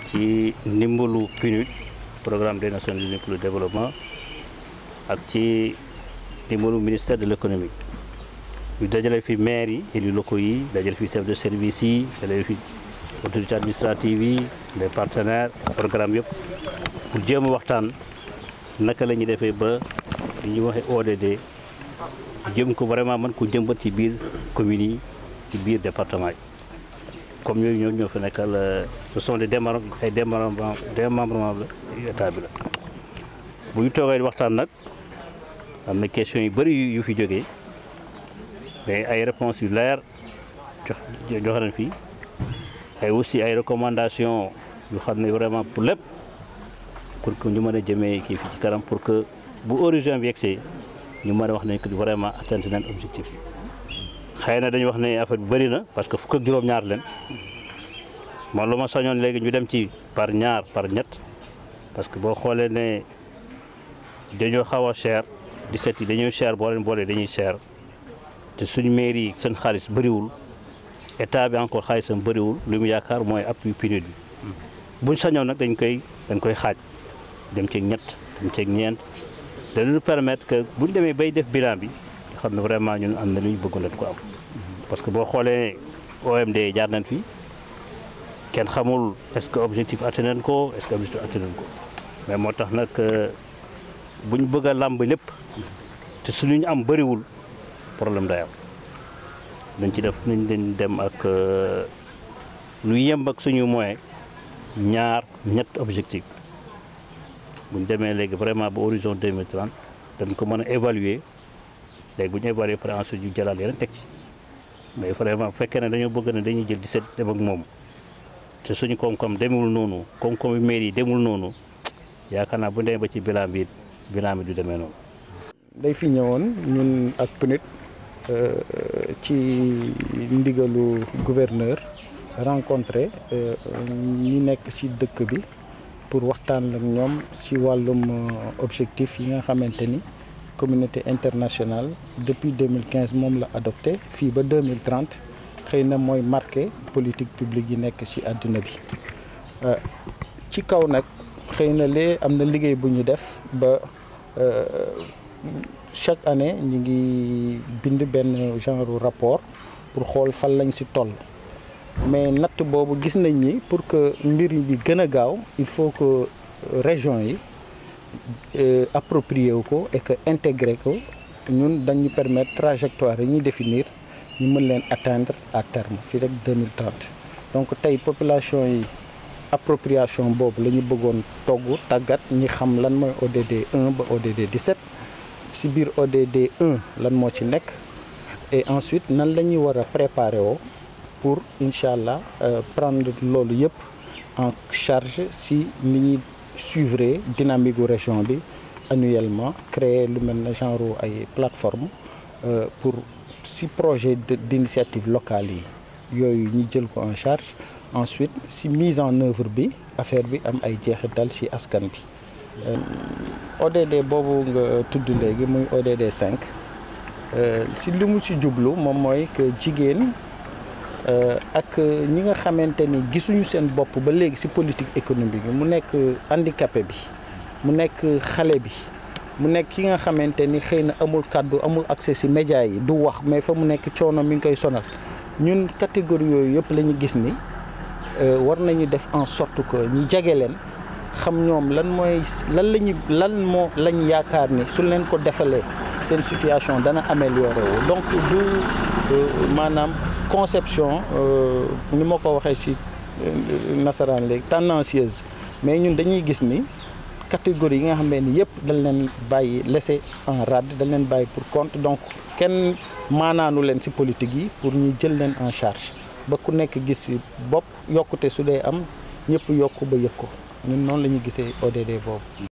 ci ndimbalu PNUD programme des Nations Unies pour le développement ak ci ndimbalu ministère de l'économie ñu dajale fi maire yi élus locaux yi dajale fi chef de service yi dajale fi autorité administrative yi les partenaires programme yëpp pour jéem a waxtaan naka la ñuy defee ba li ñuy waxee ODD jëm ko vraiment mën ko jëmbat ci biir communes yi ci biir département yi comme ñooyu ñoo ñoo fi nekkal ce sont des démembrements ay démembrements démembrements la état bi la bu ñu toogee waxtaan nag am na question yu bëri yu fi jógee mais ay réponses yu leer jox jox nañ fi ay aussi ay recommandations yu xam ne vraiment pour lépp pour que ñu mën a jëmee kii fi ci kanam pour que bu origine bi yegsee ñu mën a wax ne que vraiment atteindre nañ objectif xëy na dañu wax ne affaire bi bëri na parce que fukk ak juróom-ñaar leen man lu ma sañoon léegi ñu dem ci par ñaar par ñett parce que boo xoolee ne dañoo xaw a cher 17 yi dañoo cher boo leen boolee dañuy cher te suñ mairie yi seen xaalis bëriwul état bi encore xaalisam bëriwul li mu yaakaar mooy appui PNUD bi buñ sañoon nag dañ koy dañ koy xaaj dem ceeg ñett dem ceeg ñeent dañu permettre que buñ demee bay def bilan bi xam ne vraiment ñun am na lu ñu bëgg leen ko am parce que boo xoolee OMD jaar nañ fi kenn xamul est-ce que objectif atteint nañ ko est-ce que objectif atteint nañ ko mais moo tax nag buñ bëgg a làmb lépp te suñu ñu am bëriwul problème day am dañ ci def nañ leen dem ak lu yemb ak suñu moyen ñaar ñett objectif buñ demee léegi vraiment ba horizon 2030 dañ ko mën a évaluer léegi bu ñu évaluer pare ensuite ñu jëlaat yeneen teg ci mais vraiment bu fekkee ne dañoo bëgg ne dañuy jël 17 dem ak moom te suñu koom-koom demul noonu koom-koom mairie yi demul noonu yaakaar naa bu demee ba ci bilan bi bilan bi du demee noonu. day fi ñëwoon ñun ak PNUD ci ndigalu gouverneur rencontré ñi nekk ci dëkk bi pour waxtaan ak ñoom ci wàllum objectif yi nga xamante ni. communauté internationale depuis 2015 moom la adopté fii ba 2030 xëy na mooy marqué politique publique yi nekk ci àdduna bi ci kaw nag xëy na lee am na liggéey bu ñu def ba chaque année ñu ngi bind benn genre rapport pour xool fan lañ ci toll mais natt boobu gis nañ ni pour que mbir bi gën a gaaw il faut que région yi approprié wu ko et que intégré ko ñun dañu permettre trajectoire yi ñuy définir ñu mën leen atteindre à terme fii rek 2030 donc tey population yi appropriation boobu la ñu bëggoon togg tàggat ñi xam lan mooy ODD 1 ba ODD 17 ci biir ODD 1 lan moo ci nekk et ensuite nan la ñuy war a préparer woo pour incha allah prendre loolu yëpp en charge ci ni ñuy suivre dynamique gu région bi annuellement créer lu mel ne genre ay plateforme pour si projet d'initiative locale yi yooyu ñu jël ko en charge ensuite si mise en œuvre bi affaire bi am ay jeexital ci askan bi ODD boobu nga tudd léegi muy ODD 5 si li mu si jublu moom mooy que jigéen ak ñi nga xamante ni gisuñu seen bopp ba léegi ci politique économique bi mu nekk handicapé bi mu nekk xale bi mu nekk ki nga xamante ni xëy na amul kàddu amul accès ci média yi du wax mais fa mu nekk coono mi ngi koy sonal ñun catégorie yooyu yëpp la ñu gis ni war nañu def en sorte que ñu jege leen xam ñoom lan mooy lan la ñu lan moo lañ yaakaar ni su leen ko defalee seen situation dana amélioré wu donc du maanaam conception ni ma ko waxee ci nasaraan léegi tendancieuse mais ñun dañuy gis ni catégorie yi nga xam ni yëpp dañ leen bàyyi laisser en rade dañ leen bàyyi pour compte donc kenn maanaanu leen ci politique yi pour ñu jël leen en charge ba ku nekk gis ci bopp yokkute su dee am ñëpp yokk ba yëg ko ñun noonu la ñu gisee ODD boobu.